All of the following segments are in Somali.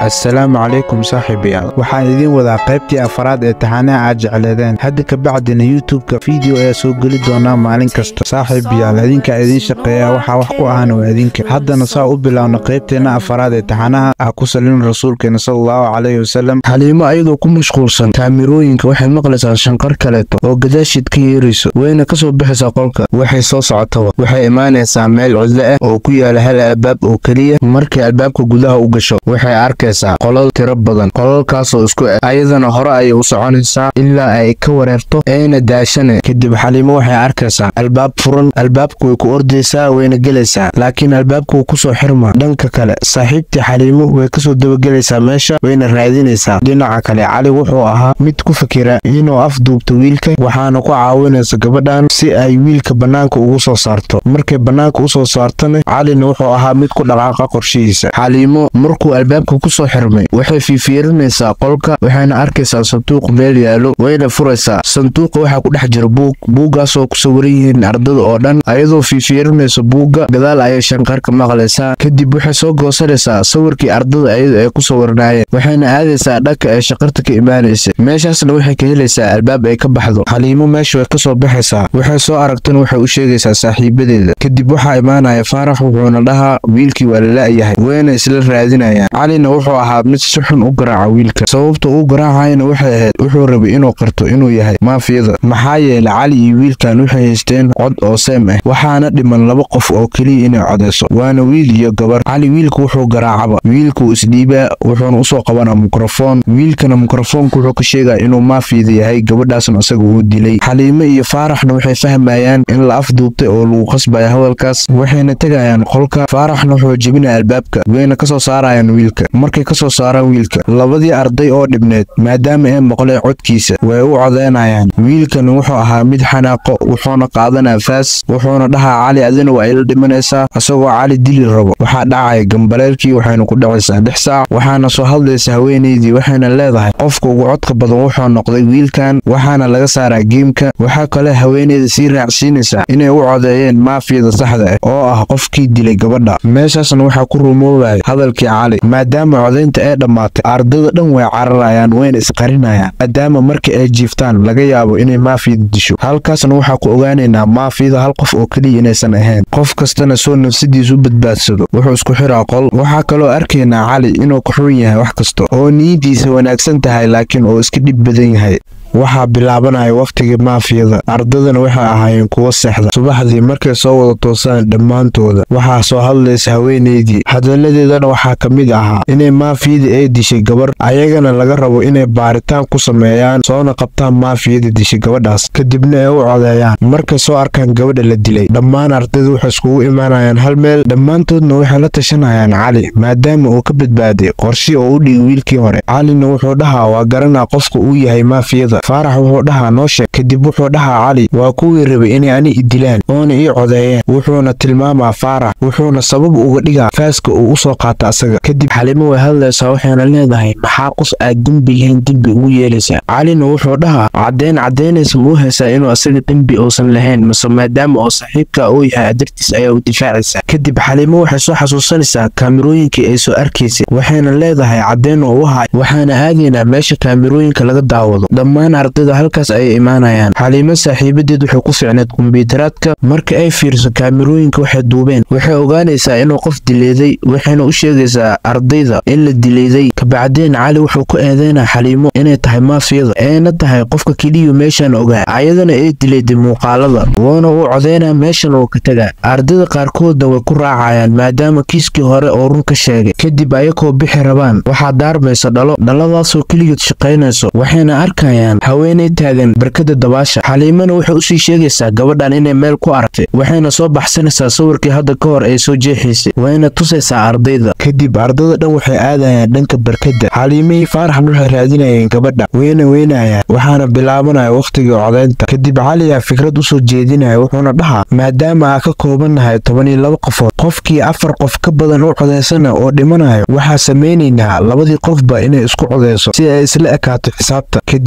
assalaamu calaykum saaxiibayaal waxaan idiin wadaa qaybtii afaraad ee taxanaha aad jecleedeen hadda kabacdina youtub-ka fiideo ayaa soo geli doonaa maalin kasta saaxiibayaal idinkaa idiin shaqeeya waxaa wax ku ahana waa idinka haddana saa u bilaawna qaybteenna afaraad ee taxanaha ah ku salin rasuulkeena sallallahu calayhi wasalam xaliimo ayadoo ku mashquulsan kaamirooyinka waxay maqlaysaa shanqar kaleeto oo gadaashiid ka yeerayso wayna ka soo bixaysaa qolka waxay soo socotaba waxay imaanaysaa meel cidlo ah oo ku yaala hal albaab oo keliya markay albaabka gudaha u gasho waxay arkaysaa qolal tiro badan qolalkaasoo isku eg ayadana hore ayay u soconaysaa ilaa ay ka wareerto eena daashane kadib xaliimo waxay arkaysaa albaab furan albaabku way ku ordaysaa wayna gelaysaa laakiin albaabkuu kusoo xirma dhanka kale saaxiibtii xaliimo way kasoo dabagelaysaa meesha wayna raadinaysaa dhinaca kale cali wuxuu ahaa mid ku fikira inuu afduubto wiilka waxaana ku caawinaysa gabadhan si ay wiilka bannaanka ugu soo saarto markay bannaanka usoo saartana calina wuxuu ahaa mid ku dhaqaaqa qorshihiisa xaliimo markuu albaabka kusoo xirmay waxay fiifiirinaysaa qolka waxayna arkaysaa sanduuq meel yaalo wayna furaysaa sanduuqa waxaa ku dhex jira buug buuggaasoo ku sawiran yihiin ardada oo dhan ayadoo fiifiirinaysa buugga gadaal ayay shanqarka maqlaysaa kadib waxay soo goosanaysaa sawirkii ardada ayada ay ku sawirnaayeen waxayna aadaysaa dhanka ee shaqarta ka imaanaysa meeshaasna waxay ka helaysaa albaab ay ka baxdo xaliimo meesha way ka soo baxaysaa waxay soo aragtana waxay u sheegaysaa saaxiibadeeda kadib waxaa imaanaya faarax wuxuuna dhahaa wiilkii waa lala-yahay wayna isla raadinayaan calina wuxuu ahaa mid si xun u garaaca wiilka sababta uu garaacayana waxay ahayd wuxuu rabay inuu qarto inuu yahay maafiyada maxaa yeelay cali iyo wiilkan waxay haysteen cod oo seem ah waxaana dhiman laba qof oo keliya inay codayso waana wiil iyo gabar cali wiilku wuxuu garaacaba wiilkuu isdhiibaa wuxuuna usoo qabanaa mikrofon wiilkana mikrofoonku wuxuu ka sheegaya inuu maafiyada yahay gabadhaasna isaga uu dilay xaliimo iyo faaraxna waxay fahmayaan in la afduubtay oo lagu qasbaya hadalkaas waxayna tegayaan qolka faaraxna wuxuu jebinaya albaabka wayna kasoo saarayaan wiilka markay kasoo saaraan wiilka labadii arday oo dhibneed maadaama ay maqleen codkiisa way u codeynayaan wiilkana wuxuu ahaa mid xanaaqo wuxuuna qaadanaa faas wuxuuna dhahaa cali adina waa ila dhimanaysaa isagoo cali dili rabo waxaa dhacaya gambaleelkii waxayna ku dhacaysaa dhex saac waxaana soo hadlaysa haweenaydii waxayna leedahay qofka ugu codka badan wuxuu noqday wiilkan waxaana laga saaraa geemka waxaa kale haweenayda sii raacsiinaysaa inay u codeeyeen maafiyada saxda ah oo ah qofkii dilay gabadha meeshaasna waxaa ku rumoobaya hadalkii cali maadaama codaynta ay dhammaatay ardada dhan way cararayaan wayna isqarinayaan maadaama markii ay jiiftaan laga yaabo inay maafiyada disho halkaasna waxaa ku ogaanaynaa maafiyada hal qof oo keliya inaysan ahayn qof kastana soo nafsadiisa u badbaadsado wuxuu isku xiraa qol waxaa kaloo arkaynaa cali inuu ka xun yahay wax kasta oo niyadiisa wanaagsan tahay laakiin oo iska dhib badan yahay waxaa bilaabanaya wakhtigii maafiyada ardadana waxay ahaayeen kuwo seexda subaxdii markay soo wada toosaan dhammaantooda waxaa soo hadlaysa haweenaydii hadalladeedana waxaa ka mid ahaa inay maafiyadii ay dishay gabar ayagana laga rabo inay baaritaan ku sameeyaan soona qabtaan maafiyada dishay gabadhaas kadibna ay u codeeyaan markay soo arkaan gabadha la dilay dhammaan ardada waxay iskugu imaanayaan hal meel dhammaantoodna waxay la tashanayaan cali maadaama uu ka badbaaday qorshii oo u dhigi wiilkii hore calina wuxuu dhahaa waa garanaa qofka uu yahay maafiyada faarax wuxuu dhahaa noo sheeg kadib wuxuu dhahaa cali waa kuwii rabay inay ani i dilaan oona ii codeeyeen wuxuuna tilmaamaa faarax wuxuuna sabab uga dhigaa faaska uu u soo qaata asaga kadib xalimo way hadlaysaa waxayna leedahay maxaa qof aad dembi lahayn dembi ugu yeelaysaa calina wuxuu dhahaa caddeyn caddaynaysa muu haysaa inuu asaga dembi uusan lahayn mase maadaama oo saaxiibka uu yahay adartiis ayaa u difaacaysaa kadib xalimo waxay soo xasuusanaysaa kaamirooyinkii ay soo arkaysay waxayna leedahay caddeyn oo u haay waxaana aadaynaa meesha kaamirooyinka laga daawado dhammaan ardayda halkaas ayay imaanayaan xaliimo saaxiibadeed waxay ku fiicneed kumbiyuutaraadka marka ay fiiriso kaamirooyinka waxay duubeen waxay ogaanaysaa inuu qof dileeday waxayna u sheegaysaa ardayda in la dileeday kabacdeen cali wuxuu ku eedeynaa xaliimo inay tahay maafiyada ayna tahay qofka keliyu meeshan ogaa ayadana ay dilayday muuqaalada woona uu codeynaa meeshan oo ka tegaa ardayda qaarkoodna way ku raacayaan maadaama kiiskii hore oo run ka sheegay kadib ayakoo bixi rabaan waxaa daarmaysa dhalo dhaladaasoo keligeed shaqaynayso waxayna arkayaan haweenay taagan barkada dabaasha xaliimana waxay usii sheegaysaa gabadhan inay meel ku aragtay waxayna soo baxsanaysaa sawirkii hadda ka hor ay soo jeexaysay wayna tusaysaa ardayda kadib ardada dhan waxay aadayaan dhanka barkadda xaliimihii faaraxna waxay raadinayeen gabadha wayna weynayaan waxaana bilaabanaya wakhtigii codaynta kadib caliyaa fikrad usoo jeedinaya wuxuuna dhahaa maadaama aa ka koobannahay toban iyo laba qofood qofkii afar qof ka badan u codaysana oo dhimanayo waxaa samaynaynaa labadii qofba inay isku codayso si ay isla ekaato xisaabta kadib farxiya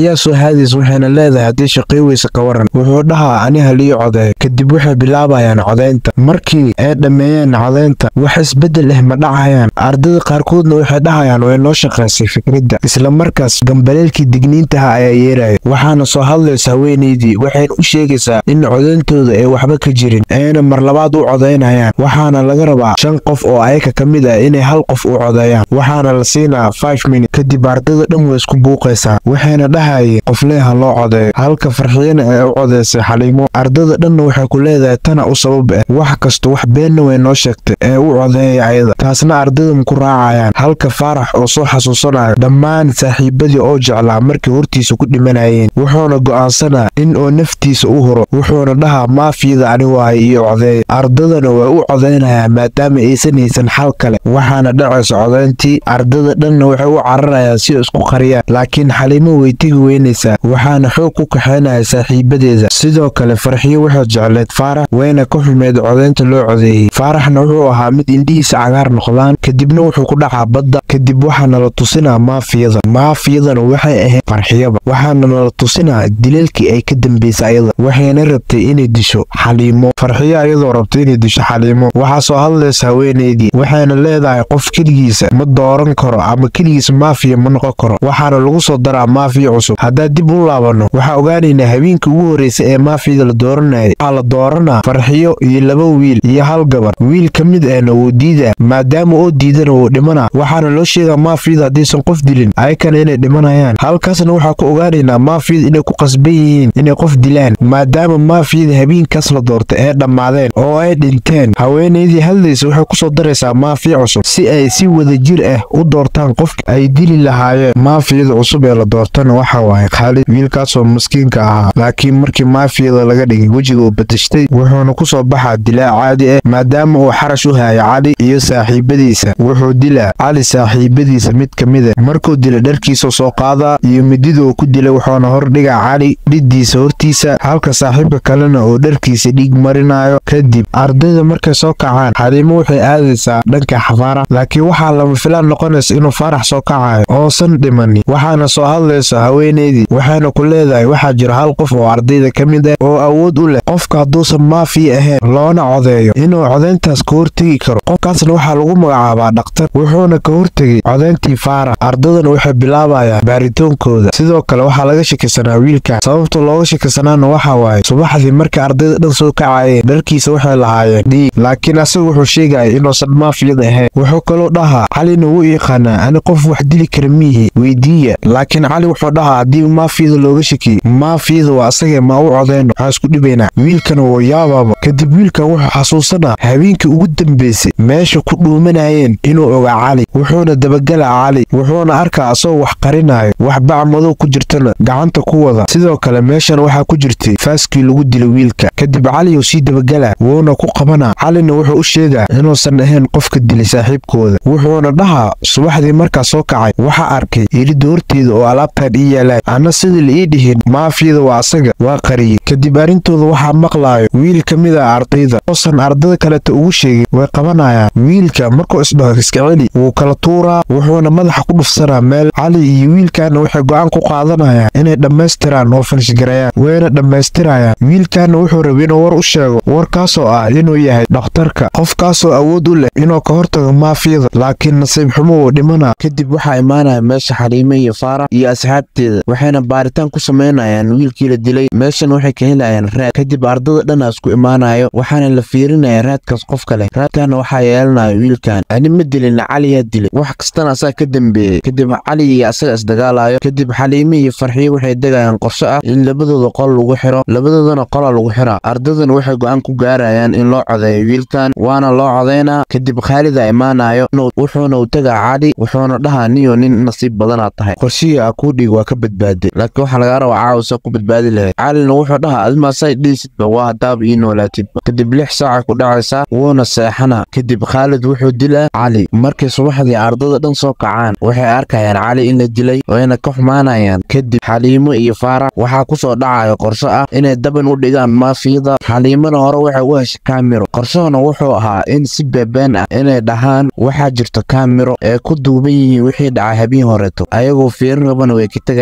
farxiyaa soo haadaysa waxayna leedahay haddii shaqay weysa ka waran wuxuu dhahaa ani halii codeeyo kadib waxay bilaabayaan codaynta markii ay dhammeeyeen codaynta wax isbeddel ah ma dhacayaan ardada qaarkoodna waxay dhahayaan way noo shaqaysay fikradda isla markaas gambaleelkii digniintaha ayaa yeeraya waxaana soo hadlaysa haweenaydii waxayna u sheegaysaa in codayntooda ay waxba ka jirin ayna mar labaad u codaynayaan waxaana laga rabaa shan qof oo ayaka ka mid ah inay hal qof u codeeyaan waxaana la siinaa five minute kadib ardada dhan way isku buuqaysaa waxayna dhahayeen qofleeha loo codeeyo halka farxiyana ay u codeysay xaliimo ardada dhanna waxay ku leedahay tana u sabab ah wax kasta wax beenna way noo sheegtay ee u codeeya ayada taasna ardada maku raacayaan halka faarax oo soo xasuusanayo dhammaan saaxiibadii oo jeclaa markay hortiisa ku dhimanayeen wuxuuna go'aansanaa in oo naftiisa u huro wuxuuna dhahaa maafiyada ani waayo iyo codeeya ardadana way u codaynayaan maadaama aysan haysan xal kale waxaana dhacaysa codayntii ardada dhanna waxay u cararayaan si ay isku qariyaan laakiin xaliimo way tegi weynaysaa waxaana xoog ku kaxaynaya saaxiibadeeda sidoo kale farxiyo waxay jecleed faarax wayna ka xumeed codaynta loo codeeyey faaraxna wuxuu ahaa mid indhihiisa cagaar noqdaan kadibna wuxuu ku dhacaa badda kadib waxaana la tusinaa maafiyada maafiyadana waxay ahayd farxiyaba waxaana nala tusinaa dileelkii ay ka dambaysay ayada waxayna rabtay inay disho xaliimo farxiyo ayadoo rabtay inay disho xaliimo waxaa soo hadlaysa haweenaydii waxayna leedahay qof keligiisa ma dooran karo ama keligiisa maafiya ma noqon karo waxaana lagu soo daraa maafiya cusub haddaan dib u laabanno waxaa ogaanaynaa habeenkii ugu horreysa ee maafiyada la dooranayay waxaa la dooranaa farxiyo iyo laba wiil iyo hal gabar wiil ka mid ahna wuu diidaa maadaama oo diidana wuu dhimanaa waxaana loo sheegaa maafiyada haddaysan qof dilin ayakana inay dhimanayaan halkaasna waxaa ku ogaanaynaa maafiyada inay ku qasban yihiin inay qof dilaan maadaama maafiyada habeenkaas la doortay ee dhammaadeen oo ay dhinteen haweenaydii hadlaysa waxay ku soo daraysaa maafiya cusub si ay si wada jir ah u doortaan qofka ay dili lahaayeen maafiyada cusub ee la doortana waxa waaye khaalid wiilkaasoo maskiinka ahaa laakiin markii maafiyada laga dhigay wejiga uu badashtay wuxuuna ku soo baxaa dilaa caadi ah maadaama uu xarash u haya cali iyo saaxiibadiisa wuxuu dilaa cali saaxiibadiisa mid ka mid ah markuu dila dharkiisa soo qaadaa iyo midida uu ku dilay wuxuuna hor dhigaa cali dhiddiisa hortiisa halka saaxiibka kalena oo dharkiisa dhiig marinayo kadib ardayda markay soo kacaan xaliimo waxay aadaysaa dhanka xafaarax laakiin waxaa lama filaan noqonaysa inuu faarax soo kacayo oosan dhimanin waxaana soo hadlaysa haweenaydii waxayna ku leedahay waxaa jira hal qof oo ardayda ka mid ah oo awood u leh qofka hadduusan maafiya ahayn loona codeeyo inuu codayntaas ka hortegi karo qofkaasna waxaa lagu magacaabaa dhakhtar wuxuuna ka hortegay codayntii faarax ardadana waxay bilaabayaan baaritoonkooda sidoo kale waxaa laga shakisanaa wiilkan sababta looga shakisanaana waxaa waaye subaxdii markay ardayda dhan soo kacayeen dharkiisa waxay lahaayeen dhiig laakiin asaga wuxuu sheegaya inuusan maafiyad ahayn wuxuu kaloo dhahaa calina wuu yaqaanaa ani qof wax dili kara miihi weydiiya laakiin cali wuxuu dhahaa haddii maafiyada looga shakiyey maafiyada waa asagee ma u codayno waxaan isku dhibaynaa wiilkana wuu yaabaaba kadib wiilkan wuxuu xasuusanaa habeenkii ugu dambaysay meesha ku dhuumanayeen inuu ogaa cali wuxuuna dabagelaa cali wuxuuna arkaa asagoo wax qarinayo wax bac madow ku jirtana gacanta ku wada sidoo kale meeshan waxaa ku jirtay faaskii lagu dilay wiilka kadib caliyuu sii dabagelaa wuuna ku qabanaa calina wuxuu u sheegaa inuusan ahayn qofka dilay saaxiibkooda wuxuuna dhahaa subaxdii markaa soo kacay waxaa arkay ilidda horteeda oo alaabtan ii yaalaan anna sidii la ii dhihin maafiyada waa asaga waa qariyey kadib arrintooda waxaa maqlaayo wiil ka mid ah ardayda oosan ardada kaleta ugu sheegin way qabanayaan wiilka markuu isdhaho iska celi wuu kala tuuraa wuxuuna madaxa ku dhufsanaa meel cali iyo wiilkaana waxay go'aan ku qaadanayaan inay dhammaystiraan oo falshgarayaan wayna dhammaystirayaan wiilkaana wuxuu rabay inuu war u sheego warkaasoo ah inuu yahay dhakhtarka qofkaasoo awood u leh inuu ka hortago maafiyada laakiin nasiib xumo uu dhimanaa kadib waxaa imaanaya meesha xaliime iyo faarax iyo asxaabteeda waxayna baaritaan ku samaynayaan wiilkii la dilay meeshan waxay ka helayaan raad kadib ardada dhanaa isku imaanayo waxaana la fiirinaya raadkaas qof kale raadkaana waxaa yeelanayo wiilkan ani ma dilin caliyaa dilay wax kastana asaga ka dambeeyey kadib cali iyo asaga isdagaalayo kadib xaliime iyo farxiyo waxay degayaan qorsho ah in labadooda qol lagu xiro labadoodana qola lagu xiraa ardadana waxay go'aan ku gaarayaan in loo codeeyo wiilkan waana loo codaynaa kadib khaalida imaanayo wuxuuna u tegaa cali wuxuuna dhahaa niyo nin nasiib badanaad tahay qorshihii a kuu dhiig waa ka badbaaday laakiin waxaa lagaa rabaa caawisa ku badbaadi lahayd calina wuxuu dhahaa admaasay dhiisidba waa haddaaba ii noolaatidba kadib lix saacay ku dhacaysaa wuuna seexana kadib khaalid wuxuu dilaa cali markay subaxdii ardada dhan soo kacaan waxay arkayaan cali in la dilay wayna ka xumaanayaan kadib xaliimo iyo faarax waxaa ku soo dhacayo qorsho ah inay daban u dhigaan maafiyada xaliimana hore waxay u heshay kaamiro qorshahana wuxuu ahaa in si beebeen ah inay dhahaan waxaa jirto kaamiro ee ku duuban yihiin wixii dhacay habeen horeeto ayagoo fiirin rabana way ka tegayaan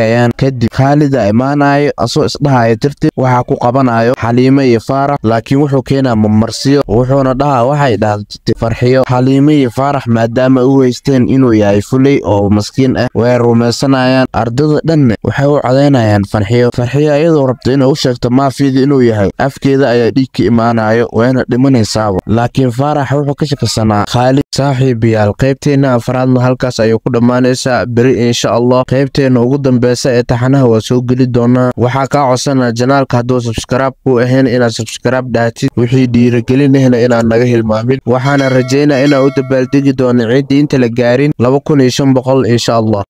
tagayaan kadib khaalida imaanayo asoo isdhahaya tirtib waxaa ku qabanayo xaliimo iyo faarax laakiin wuxuu keenaa mamarsiyo wuxuuna dhahaa waxay dhahday farxiyo xaliimo iyo faarax maadaama u haysteen inuu yahay fulay oo maskiin ah way rumaysanayaan ardada dhanne waxay u codaynayaan farxiyo farxiyo iyadoo rabta inay u sheegto maafiyada inuu yahay afkeeda ayaa dhiig ka imaanayo wayna dhimanaysaaba laakiin faarax wuxuu ka shakasanaa khaalid saaxiibayaal qaybteenna afraadna halkaas ayay ku dhammaanaysaa beri insha allah qaybteenna ugu dambeysa ee taxanaha waa soo geli doonaa waxaa kaa codsanaa janaalka hadduu sabskaraab ku ahayn inaad sabskaraab dhaatid wixii dhiirigelinahna inaad naga hilmaamin waxaana rajaynaa inaan u dabaaldegi doono ciiddii inta la gaarin laba kun iyo shan boqol insha allah